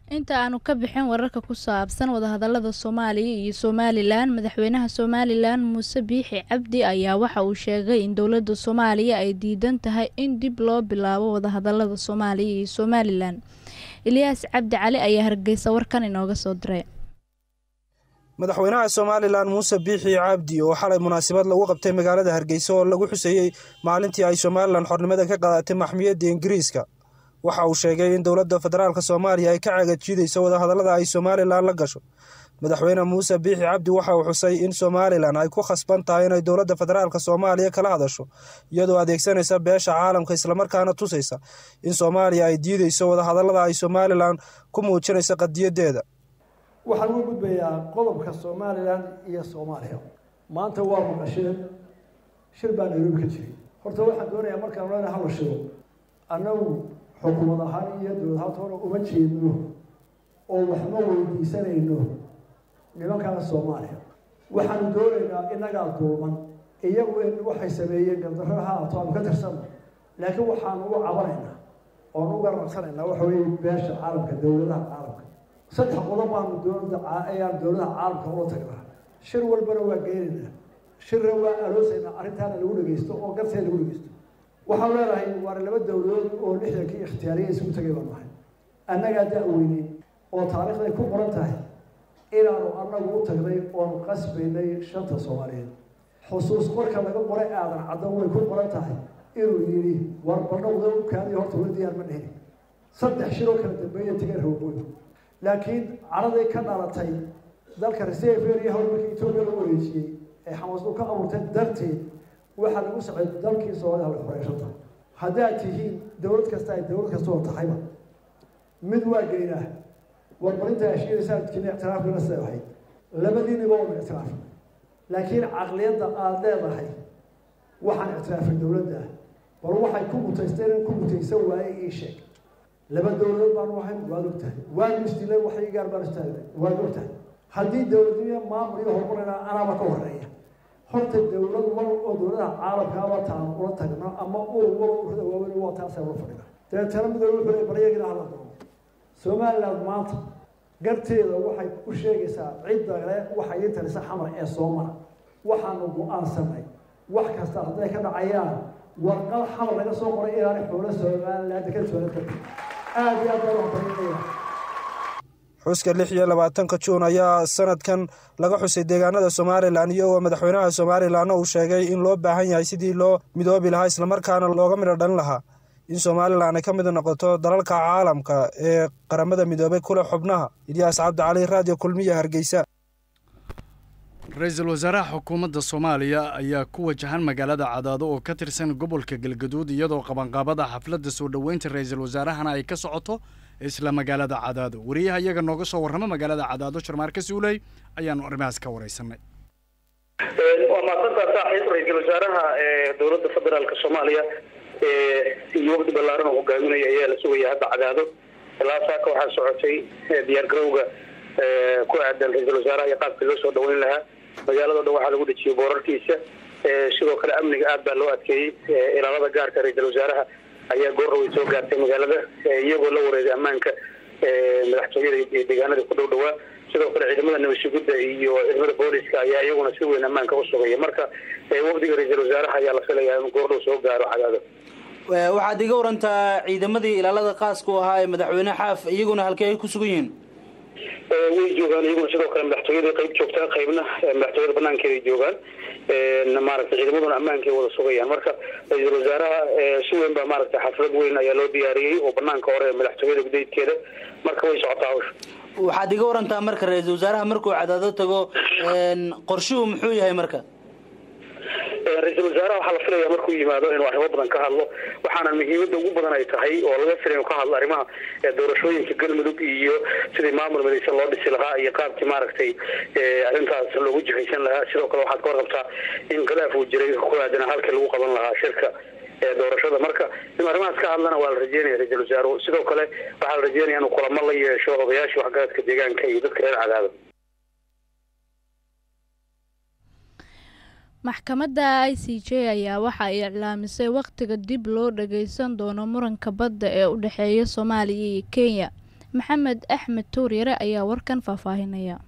inta aanu ka bixin wararka ku saabsan wadahadalada soomaaliya iyo somalilan madaxweynaha somalilan muuse biixi cabdi ayaa waxa uu sheegay in dowladda soomaaliya ay diidan tahay in dib loo bilaabo wadahadalada soomaaliya iyo somalilan ilyaas cabdi cali ayaa hargeysa warkan inooga soo diray madaxweynaha somalilan muuse biixi cabdi oo xalay munaasabad lagu qabtay magaalada hargeysa oo lagu xuseeyey maalintii ay somalilan xornimada ka qaadatay maxmiyadda ingiriiska waxa uu sheegay in dowladda federaalk soomaaliya ay ka cagajiidayso wadahadallada ay somalilan la gasho madaxweyne muuse biixi cabdi waxa uu xusay in somalilan ay ku khasban tahay inay dowladda federaalk soomaaliya kala hadasho iyadoo adeegsanaysa beesha caalamka islamarkaana tusaysa in soomaaliya ay diidayso wadahadallada ay somalilan ku muujinaysa qadiyadeeda waxaan uga gudbayaa qodobka somalilan iyo soomaaliya maanta waa maqasheen shir baa nairobi ka jiray horta waxaan doonayaa markaan lena hala shiro annagu xukuumad ahaan iyo dowlad ahaanta hore uma jeedno oo waxma weydiisanayno nimankaa soomaaliya waxaanu doonaynaa innagaa duuman iyagu in waxay sameeyeen gardarro ha ato aanu ka tirsanno laakiin waxaanu uga cabanaynaa oonu uga raqsanaynaa waxa weeye beesha caalamka dowladaha caalamka saddex qodob baanu dowladda ayaan dowladaha caalamka ula tagnaa shir walbana waa geenaynaa shirna waa aloosaynaa arrintaana lagu dhegeysto oo garteeda lagu dhegeysto waxaan leenahay waana laba dowladood oo lixdankii ikhtiyaariya isugu tagay baan nahay annagaa da-weynay oo taariikhday ku qoran tahay inaanu annagu u tagnay oonu qasbaynay shanta soomaaliyeed xusuus marka laga qoray aadan caddan way ku qoran tahay inuu yidhi war baldhowda u kaadiyo horta weli diyaar ma dhihin saddex shiroo kala dambeeya tegeen hawbooy laakiin caraday ka dhalatay dalka reseveria hawl markii etoobiya lagu wareejiyey ee xamaasdu ka abuurtay darteed waxaa lagu socday dalkii soomaliya la xoreeshanta haddaad tihiin dowlad kasta ay dowlad kasta oo tahayba mid waa geynaa warbarinta ashiiraysaa jini ictiraafkana siday ahayd labadiiniba oona ictiraaf laakiin caqliyadda aada leedahay waxaan ictiraafay dowladda bal waxay ku mutaysteen in ku mutaysan waaye ii sheeg laba dowladood baanu ahayn waad ogtahay waanu isdilay waxay gaar baan istaagnay waad ogtahay haddii dowladnimo maamul iyo horumarina anaaba ka horeeya horta dowlad wal oo dowladaha caalamkaaba taan ula tagno ama ur wal urada waaweyn waa taasay ula fadhina dabeetana midoobe wuxuu leey baryagina hala doono somaliland maanta garteeda waxay u sheegaysaa cidda le waxay ii talisa xamar ee soomara waxaanu go-aansanay wax kasta hadday ka dhacayaan warqad xamar laga soo qoray inaanay xoolo somaliland ka soo karta aada iyo aad baa waxbarinaya xuska lix iyo labaatanka juun ayaa sanadkan laga xusay deegaanada somalilan iyagoo madaxweynaha somalilanna uu sheegay in loo baahan yahay sidii loo midoobi lahaa islamarkaana looga midho dhalin lahaa in somalilan ay ka mid noqoto dalalka caalamka ee qaramada midoobay kule xubnaha ilyaas cabdicali raadiyo kulmiya hargeysa ra-iisul wasaaraha xukuumadda soomaaliya ayaa ku wajahan magaalada cadaado oo ka tirsan gobolka galgaduud iyadoo qabanqaabada xafladda soo dhoweynta ra-iisul wasaarahana ay ka socoto isla magaalada cadaado wariyaha iyaga nooga soo warrama magaalada cadaado sharmaarka suuley ayaanu arrimahaas ka wareysanay waa mahadsantaa saaxiib ra-iisul wasaaraha dowladda federaalk soomaaliya iyo wafdi ballaaran oo hogaaminaya ayaa la sugaya hadda cadaado ilaa saaka waxaa socotay diyaar garowga ku aadan ra-iisul wasaaraha iyo qaabkii loo soo dhaweyn lahaa magaalado dhan waxaa lagu dhejiyey boorarkiisa sidoo kale amniga aad baa loo adkeeyey ilaalada gaarka ra-iisul wasaaraha ayaa goorraway soo gaartay magaalada iyagoo la wareegay ammaanka madaxtooyada iyo deegaanada ku dhow dhawaa sidoo kale ciidamada nabadshugudda iyo ciidamada booliska ayaa iyaguna si weyn ammaanka u sugaya marka wafdiga ra-iisul wasaaraha ayaa la filayaa in goordhow soo gaaro cadaado waxaad iga warantaa ciidamadii ilaalada qaaska u ahaa ee madaxweyne xaaf iyaguna halkee ay ku sugan yihiin way joogaan iyaguna sidoo kale madaxtooyada qayb joogtaa qaybna madaxtooyada banaankeeday joogaan maaragtay ciidamaduna ammaankay wada sugayaan marka ra-iisul wasaaraha si weyn baa maaragtay xaflad weyn ayaa loo diyaariyey oo banaanka hore madaxtooyada gudaydkeeda marka way socotaa hawsha waxaad iga warantaa marka ra-iisul wasaaraha markuu cadaado tago qorshuhu muxuu yahay marka ra-iisul wasaaraha waxaa la filaya markuu yimaado inuu arrimo badan ka hadlo waxaana muhiimada ugu badan ay tahay oo laga filay inuu ka hadlo arrimaha doorashooyinka galmudug iyo sidii maamul midaysan loo dhisi lahaa iyo qaabkii maaragtay arrintaas loogu jihaysan lahaa sidoo kale waxaad ka warqabtaa in khilaaf uu jiray ku aadana halkii lagu qaban lahaa shirka doorashada marka in arrimahaas ka hadlana waa la rajeynaya ra-iisul wasaaruhu sidoo kale waxaa la rajeynaya inuu kulamo la yeesho odayaashii waxgaradka deegaanka iyo dadka reer cadaado maxkamadda i c j ayaa waxa ay iclaamisay wakhtiga dib loo dhageysan doono muranka badda ee u dhexeeya soomaaliya iyo kenya maxamed axmed tuuryare ayaa warkan faahfaahinaya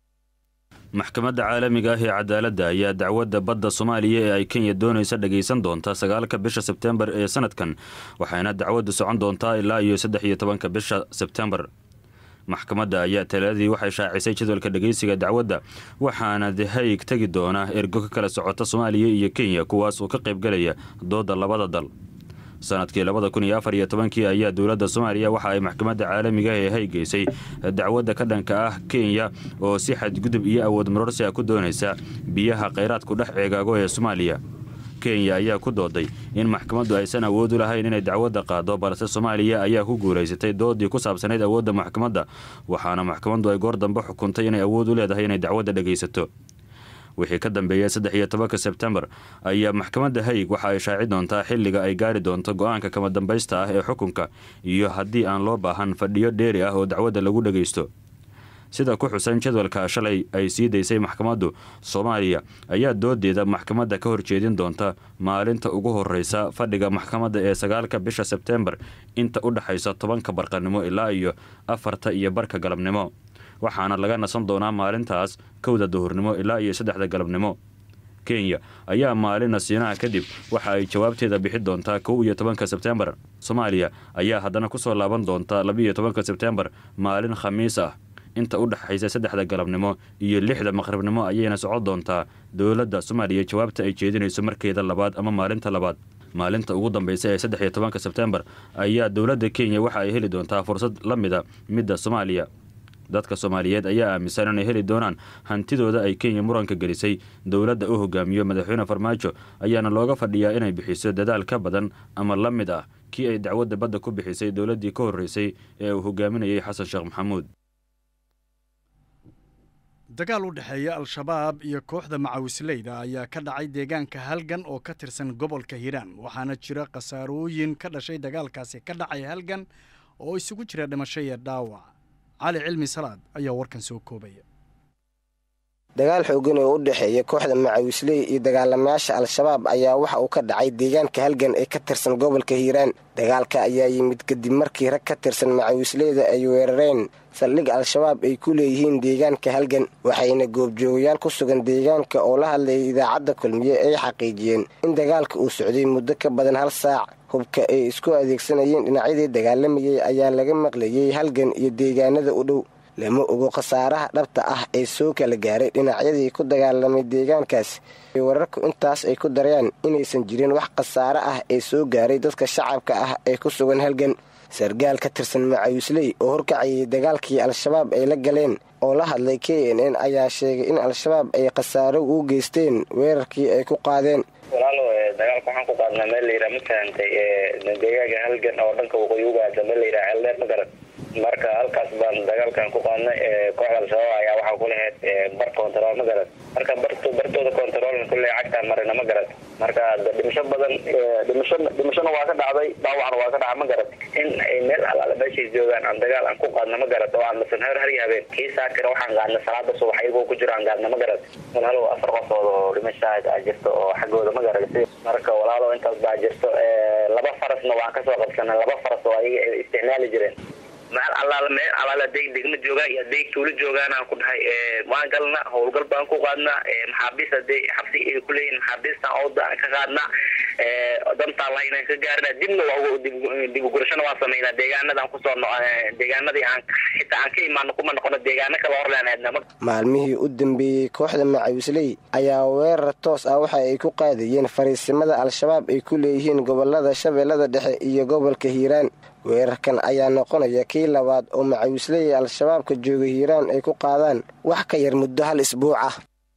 maxkamadda caalamiga ah ee cadaaladda ayaa dacwadda badda soomaaliya ee ay kenya doonaysa dhagaysan doonta sagaalka bisha sebtembar ee sanadkan waxayna dacwaddu socon doontaa ilaa iyo saddex iyo tobanka bisha sebtembar maxkamadda ayaa talaadii waxay shaacisay jadwalka dhagaysiga dacwadda waxaana dehayg tegi doona ergo ka kala socota soomaaliya iyo kenya kuwaas oo ka qaybgalaya doodda labada dal sanadkii labada kun iyo afar iyo tobankii ayaa dowladda soomaaliya waxa ay maxkamadda caalamiga ee haygeysay dacwadda ka dhanka ah kenya oo si xadgudub iyo awood marorsi ah ku doonaysa biyaha khayraadku dhex ceegaago ee soomaaliya kenya ayaa ku dooday in maxkamaddu aysan awood u lahayn inay dacwadda qaado balse soomaaliya ayaa ku guulaysatay doodii ku saabsanayd awoodda maxkamadda waxaana maxkamaddu ay goor dambe xukuntay inay awood u leedahay inay dacwadda dhagaysato wixii ka dambeeyay saddex iyo tobanka sebtembar ayaa maxkamadda hayig waxa ay shaaci doontaa xilliga ay gaari doonto go-aanka kama dambaysta ah ee xukunka iyo haddii aan loo baahan fadhiyo dheeri ah oo dacwadda lagu dhagaysto sida ku xusan jadwalka shalay ay sii daysay maxkamaddu soomaaliya ayaa doodeeda maxkamadda ka horjeedin doonta maalinta ugu horeysa fadhiga maxkamadda ee sagaalka bisha sebtembar inta u dhexaysa tobanka barqanimo ilaa iyo afarta iyo barka galabnimo waxaana laga nasan doonaa maalintaas kowda duhurnimo ilaa iyo saddexda galabnimo kenya ayaa maalin nasiinaha kadib waxa ay jawaabteeda bixi doontaa kow iyo tobanka sebtembar soomaaliya ayaa haddana kusoo laaban doonta labiiyo tobanka sebtembar maalin khamiis ah inta u dhexaysa saddexda galabnimo iyo lixda maqribnimo ayayna socon doontaa dowladda soomaaliya jawaabta ay jeedinayso markeeda labaad ama maalinta labaad maalinta ugu dambeysa ee saddex iyo tobanka sebtembar ayaa dowladda kenya waxa ay heli doontaa fursad la mida midda soomaaliya dadka soomaaliyeed ayaa aaminsan inay heli doonaan hantidooda ay kenya muranka gelisay dowladda u hogaamiyo madaxweyne farmaajo ayaana looga fadhiyaa inay bixiso dadaal ka badan ama la mid ah kii ay dacwadda badda ku bixisay dowladdii ka horreysay ee uu hogaaminayay xasan sheekh maxamuud dagaal u dhexeeya al-shabaab iyo kooxda macawisleyda ayaa ka dhacay deegaanka halgan oo ka tirsan gobolka hiiraan waxaana jira khasaarooyin ka dhashay dagaalkaasi ka dhacay halgan oo isugu jira dhimasho iyo dhaawac cali cilmi salaad ayaa warkan soo koobaya dagaal xoogan oo u dhexeeya kooxda macawisley iyo dagaalamayaasha al-shabaab ayaa waxa uu ka dhacay deegaanka halgan ee ka tirsan gobolka hiiraan dagaalka ayaa yimid kadib markii rag ka tirsan macawisleyda ay weerareen saldhig al-shabaab ay ku leeyihiin deegaanka halgan waxayna goobjoogayaal ku sugan deegaanka oo la hadlayay idaacadda kulmiye ay xaqiijiyeen in dagaalka uu socday muddo ka badan hal saac hubka ay isku adeegsanayeen dhinacyadii dagaalamayay ayaa laga maqlayay halgan iyo deegaanada u dhow lama ogo khasaaraha dhabta ah ee soo kala gaaray dhinacyadii ku dagaalamay deegaankaas wararku intaas ay ku darayaan inaysan jirin wax khasaare ah ee soo gaaray dadka shacabka ah ee ku sugan halgan sargaal ka tirsan macawisley oo horkacayay dagaalkii al-shabaab ay la galeen oo la hadlay k n n ayaa sheegay in al-shabaab ay khasaaro u geysteen weerarkii ay ku qaadeen walaalo dagaalka waxaan ku qaadnaa meel layidhaha ma fahantay deegaaga halgan oo dhanka waqooyi ugaada meel layidhaha ceeldheer ma garan marka halkaas baan dagaalkan ku qaadnay kooxda al-shabaab ayaa waxaa ku lahayd bar control ma garan marka bartooda controlna kulley cagtaan marina ma garan marka dhimasho badan dhimasho dhimashona waa ka dhacday dhaawacna waa ka dhaca ma garan in ay meel alaala meeshay joogaan aan dagaal aan ku qaadna ma garan oo aan masan heer har iyo habeen kii saakira waxaan qaadna salaada subax iyagoo ku jiro aan qaadna ma garan walaalo afar qofood oo dhimashaa aa jirto oo xaggooda ma garan marka walaalo intaas baa jirto laba farasna waan kasoo qabsanay laba faras oo ayaga ay isticmaali jireen maal allaala meel allaala day degma joogaan iyo day tuulo joogaan aan ku dhahay waan galna howlgal baan ku qaadnaa maxaabiis hadee xabsi ay kuleeyihin maxaabiistaan ooda aan ka qaadnaa dantaan lahaynaan ka gaarina dibna waa dibugurashana waan samaynaa deegaanadaan kusoo deegaanadii aan xitaa aan ka imaano kuma noqono deegaano kala horleenaydnama maalmihii u dambeeyey kooxda macawisley ayaa weerar toos ah waxa ay ku qaadayeen fariisimada al-shabaab ay ku leeyihiin gobolada shabeellada dhexe iyo gobolka hiiraan weerarkan ayaa noqonaya kii labaad oo macawisley al-shabaabka jooga hiiraan ay ku qaadaan wax ka yar muddo hal isbuuc ah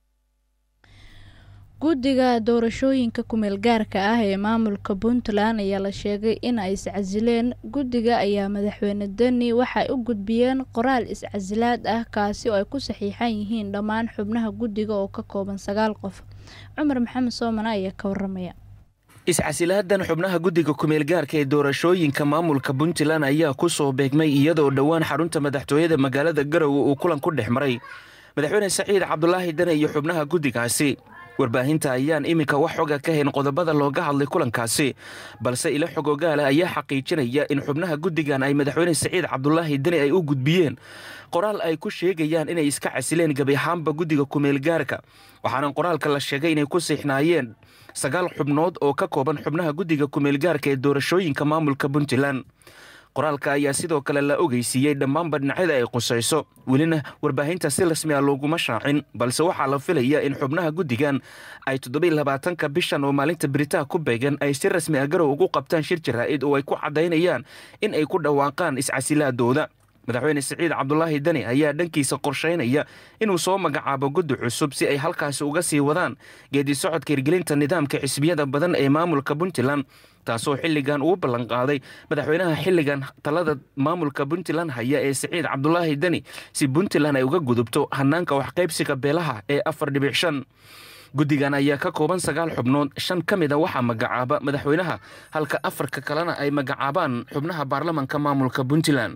guddiga doorashooyinka kumeel gaarka ah ee maamulka puntland ayaa la sheegay in ay iscasileen guddiga ayaa madaxweyne deni waxay u gudbiyeen qoraal iscasilaad ah kaasi oo ay ku saxiixan yihiin dhammaan xubnaha guddiga oo ka kooban sagaal qof cumar maxamed soomane ayaa ka waramaya iscasilaadan xubnaha guddiga kumeelgaarka ee doorashooyinka maamulka puntland ayaa ku soo beegmay iyadoo dhowaan xarunta madaxtooyada magaalada garowe uu kulan ku dhex maray madaxweyne saciid cabdulaahi dane iyo xubnaha guddigaasi warbaahinta ayaan iminka wax xoga ka hayn qodobada looga hadlay kulankaasi balse ilo xog ogaala ayaa xaqiijinaya in xubnaha guddigan ay madaxweyne siciid cabdulaahi deni ay u gudbiyeen qoraal ay ku sheegayaan inay iska casileen gebi ahaanba guddiga kumeelgaarka waxaana qoraalka la sheegay inay ku siixnaayeen sagaal xubnood oo ka kooban xubnaha guddiga kumeelgaarka ee doorashooyinka maamulka puntland qoraalka ayaa sidoo kale la ogeysiiyey dhammaanba dhinacyada ay qusayso welina warbaahinta si rasmi a looguma shaacin balse waxaa la filaya in xubnaha guddigan ay toddobylabaatanka bishan oo maalinta beritaa ku beegan ay si rasmi a garow ugu qabtaan shir jaraa'id oo ay ku caddaynayaan in ay ku dhawaaqaan iscasilaadooda madaxweyne siciid cabdulaahi deni ayaa dhankiisa qorshaynaya inuu soo magacaabo guddi cusub si ay halkaasi uga sii wadaan geedi socodka hirgelinta nidaamka xisbiyada badan ee maamulka puntland taasoo xilligan uu ballanqaaday madaxweynaha xilligan talada maamulka puntland haya ee siciid cabdulaahi deni si puntland ay uga gudubto hanaanka waxqaybsiga beelaha ee afar dhibic shan guddigan ayaa ka kooban sagaal xubnood shan ka mid a waxaa magacaaba madaxweynaha halka afarka kalena ay magacaabaan xubnaha baarlamanka maamulka puntland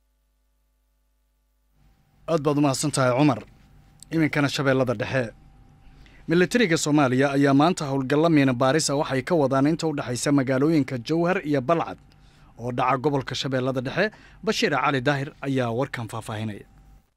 aad baad umahadsan tahay cumar iminkana shabeellada dhexe militariga soomaaliya ayaa maanta howlgalla miina baarisa waxay ka wadaan inta u dhexaysa magaalooyinka jowhar iyo balcad oo dhaca gobolka shabeellada dhexe bashiir cali daahir ayaa warkan faahfaahinaya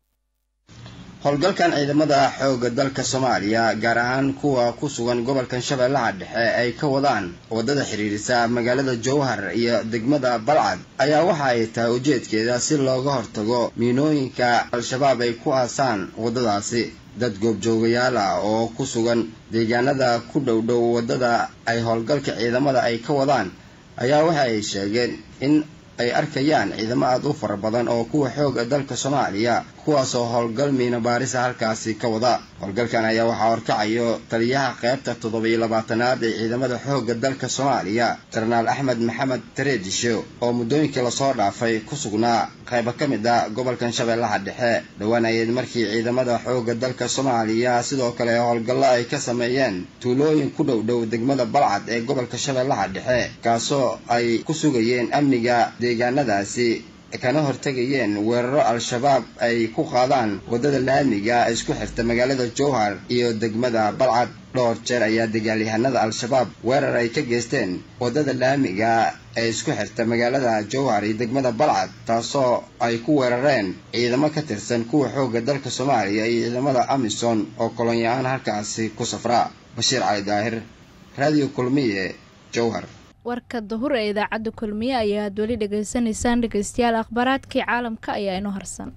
howlgalkan ciidamada xoogga dalka soomaaliya gaar ahaan kuwa ku sugan gobolkan shabeellaha dhexe ay ka wadaan waddada xidhiirisa magaalada jowhar iyo degmada balcad ayaa waxa ay tahay ujeedkeeda si looga hortago miinooyinka al-shabaab ay ku aasaan waddadaasi dad goobjoogayaal ah oo ku sugan deegaanada ku dhow dhow waddada ay howlgalka ciidamada ay ka wadaan ayaa waxa ay sheegeen in ay arkayaan ciidamo aada u fara badan oo kuwa xooga dalka soomaaliya kuwaasoo howlgal miina baarisa halkaasi ka wada howlgalkan ayaa waxaa horkacayo taliyaha qaybta toddobiyo labaatanaad ee ciidamada xoogga dalka soomaaliya jenaraal axmed maxamed tareedisho oo muddooyinkii lasoo dhaafay ku sugnaa qaybo ka mid a gobolkan shabeellaha dhexe dhowaanayeed markii ciidamada xoogga dalka soomaaliya sidoo kale howlgallo ay ka sameeyeen tuulooyin ku dhow dhow degmada balcad ee gobolka shabeellaha dhexe kaasoo ay ku sugayeen amniga deegaanadaasi kana hortegayeen weeraro al-shabaab ay ku qaadaan waddada laamiga isku xirta magaalada jowhar iyo degmada balcad dhowr jeer ayaa dagaalyahanada al-shabaab weerar ay ka geysteen waddada laamiga ee isku xirta magaalada jowhar iyo degmada balcad taasoo ay ku weerareen ciidamo ka tirsan kuwa xoogga dalka soomaaliya iyo ciidamada amisom oo kolonyaaan halkaasi ku safra bashiir cali daahir raadiyo kulmiye jowhar warka dahur ee idaacadda kulmiye ayaad weli dhegaysanaysaan dhegeystayaal akhbaaraadkii caalamka ayaa inoo harsan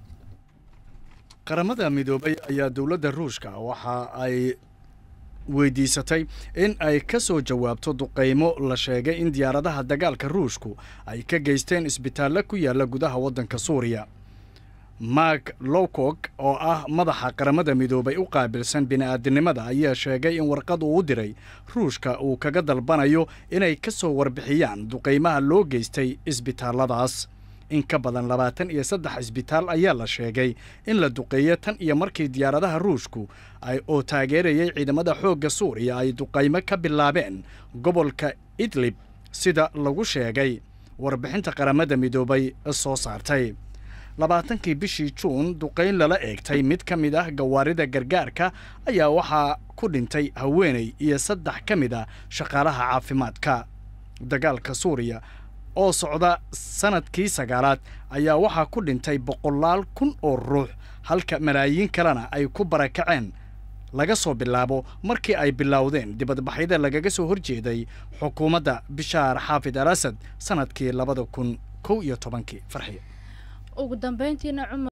qaramada midoobay ayaa dowladda ruushka waxa ay weydiisatay in ay ka soo jawaabto duqaymo la sheegay in diyaaradaha dagaalka ruushku ay ka geysteen isbitaallo ku yaalla gudaha waddanka suuriya mark lowcog oo ah madaxa qaramada midoobay u qaabilsan bini'aadinimada ayaa sheegay in warqad uu u diray ruushka uu kaga dalbanayo inay ka soo warbixiyaan duqaymaha loo geystay isbitaalladaas in ka badan labaatan iyo saddex isbitaal ayaa la sheegay in la duqeeyo tan iyo markii diyaaradaha ruushku ay oo taageerayay ciidamada xoogga suuriya ay duqaymo ka bilaabeen gobolka idlib sida lagu sheegay warbixinta qaramada midoobay soo saartay labaatankii bishii juun duqayn lala eegtay mid ka mid ah gawaarida gargaarka ayaa waxaa ku dhintay haweeney iyo saddex ka mid a shaqaalaha caafimaadka dagaalka suuriya oo socda sanadkii sagaalaad ayaa waxaa ku dhintay boqolaal kun oo ruux halka malaayiin kalena ay ku barakaceen laga soo bilaabo markii ay bilowdeen dibadbaxyada lagaga soo horjeeday xukuumadda bishaar xaafid al asad sanadkii labada kun kow iyo tobankii farxiya ugu dambeyntiina cumar